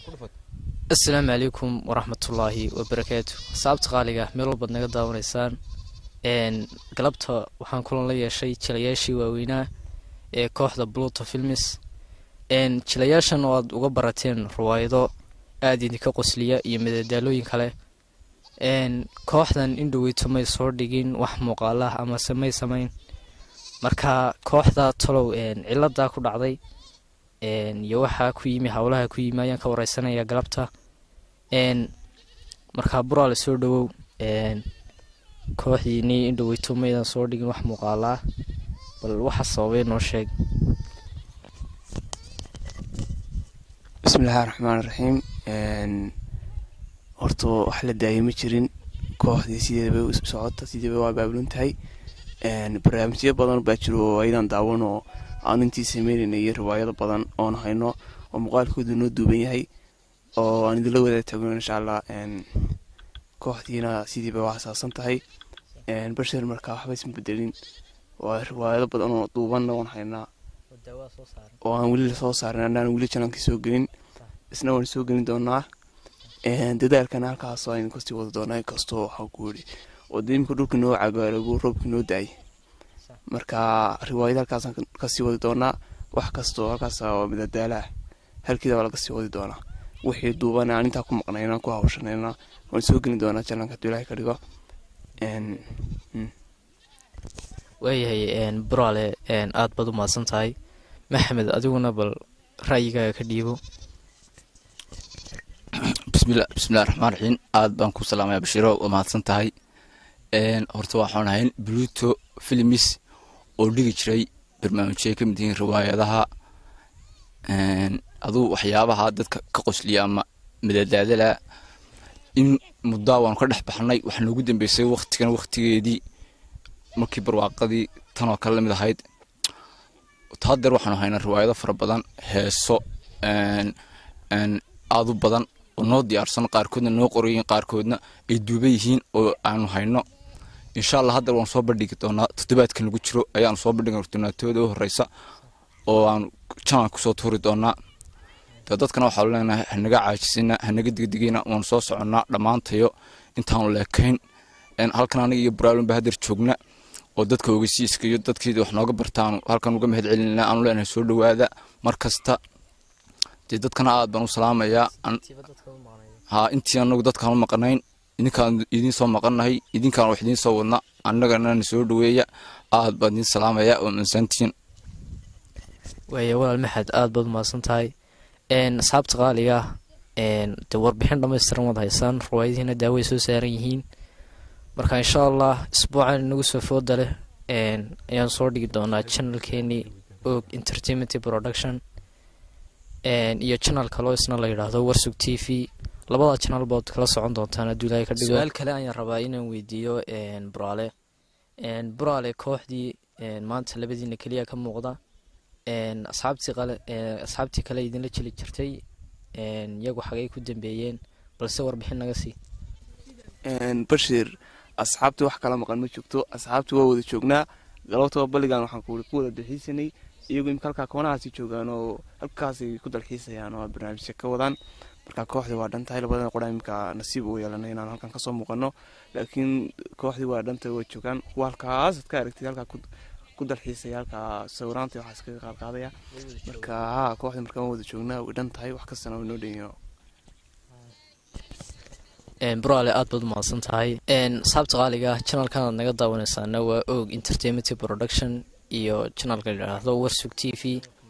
asalaamu calaykum waraxmatullaahi wabarakaatu saabta qaaliga meel walbaad naga daawanaysaan galabta waxaan kulan la yeeshay jilayaashii waaweynaa ee kooxda bluto filmis jilayaashan oo aad uga barateen riwaayado aada idinka qosliya iyo madadaalooyin kale kooxdan indhoweyto may soo dhigin wax muuqaalah amase may samayn marka kooxda talow ciladaa ku dhacday iyo waxaa ku yimi howlaha ku yimi ayaan ka wareysanaya galabta markaa buraale soo dhawow kooxdiinii indhoweyto maydan soo dhigin wax muuqaalaa bal waxa sababay noo sheeg bismillahi raxmaan raxiim horta wax la daayay ma jirin kooxdii sideedabay u socota sideedaba waa baabulan tahay barnaamijyo badan baa jiro oo aydan daawan oo aan intii sameynayna iyo riwaayado badan oon hayno oo muuqaalkoodu noo duuban yahay oo aan idinla wada tagno insha allah kooxdiina sidiiba waa asaasan tahay bashir markaa waxba isma bedelin waa riwaayado badan oo duubanna oon haynaa oo aan weli lasoo saarin anaan weli janankii soo gelin isna waan soo gelin doonaa dadaalkana halkaas aynu kasii wada doonaa inkastoo waxaa ku yidhi oo dee imika dhulka noo cagaarago roobka noo daayay marka riwaayada halkaasaan kasii wadi doonaa wax kastoo halkaas oo madadaalaah halkiida waa laga sii wadi doonaa wixii duuban aan intaa ku maqnayna ku hawshanayna waan soo gelin doonaa jalanka haduu ilahay ka dhigo waayahay buraale aada baad u mahadsan tahay maxamed adiguna bal ra'yigaaga ka dhiibo bismillah bismillahi raxmaan raxiim aada baan ku salaamaya bashiiro waa mahadsan tahay horta waxaan ahayn bluto filmis oo dhigi jiray barnaamijyay ka mid yihiin riwaayadaha aduu waxyaabaha dadka ka qosliya ama madadaadala in muddaa waanu ka dhex baxnay waxaa noogu dambeysay waktigan waktigeedii markii barwaaqadii tanoo kale lamid ahayd hadeer waxaanu haynaa riwaayado fara badan heeso aadu badan oo noo diyaarsan qaarkoodna noo qorayiin qaarkoodna ay duuban yihiin oo aanu hayno insha allah haddeer waan soo bandhigi doonaa toddobaadkan lagu jiro ayaanu soo bandhigi doonaa tooda u horeysa oo aanu janal kusoo tuuri doonaa de dadkana waxaanu leenahay hanaga caajisina hanaga digdigina waanu soo soconnaa dhammaantayo intaanu leekayn halkan aniga iyo buraalunba hadeer joogna oo dadka ogeysiiska iyo dadkii wax nooga bartaanu halkan uga mahad celinana aanu leenahay soo dhawaada mar kasta dee dadkana aad baan u salaamayaa ha intii anagu dadkaan u maqanayn idinkaan idiin soo maqannahay idinkaan wax idiin soo wadna annagana na soo dhaweeya aad baan idiin salaamaya oo mansantiin waaya walaal maxamed aada baad umahadsan tahay asxaabta qaaliga dee warbixin dhammaystiran wad haysaan riwaayadihiina daaway soo saaran yihiin marka insha allah isbuucan inagu soo fooda leh ayaan soo dhigi doonaa channelkeenii og entertainment production iyo channel kaloo isna la yidhaahdo warsug t v labada channel baad kala socon doontaan hadduu ilaahay ka dhigo su-aal kale ayaan rabaa inaan weydiiyo buraale buraale kooxdii maanta labadiina keliya ka muuqda asxaabtii qale asxaabtii kale idinla jeli jirtay iyagu xagay ku dambeeyeen balse warbixin naga sii bashir asxaabtii wax kala maqan ma joogto asxaabtii waa wada joognaa galabtaba balligan waxaan ku ku wada dalxiisanay iyagu imika halkaa koonahaasi joogaan oo halkaasay ku dalxiisayaan oo barnaamijka ka wadaan marka kooxdii waa dhan tahay labadana qora imika nasiib u yeelanay inaan halkan kasoo muuqano laakiin kooxdii waa dhantahay waa joogaan kuwa halkaasaad ka aragtid halkaa ku dalxiisaya halkaa sawiraanta waxaa iskaga qaadqaadaya marka ha kooxdii markaan wada joognaa way dhan tahay wax kastana way noo dhanyihin buraale aada baad umahadsan tahay saabta qaaliga channelkan aad naga daawanaysaana waa og entertainment production iyo channelka la yidhaahdo warsug t v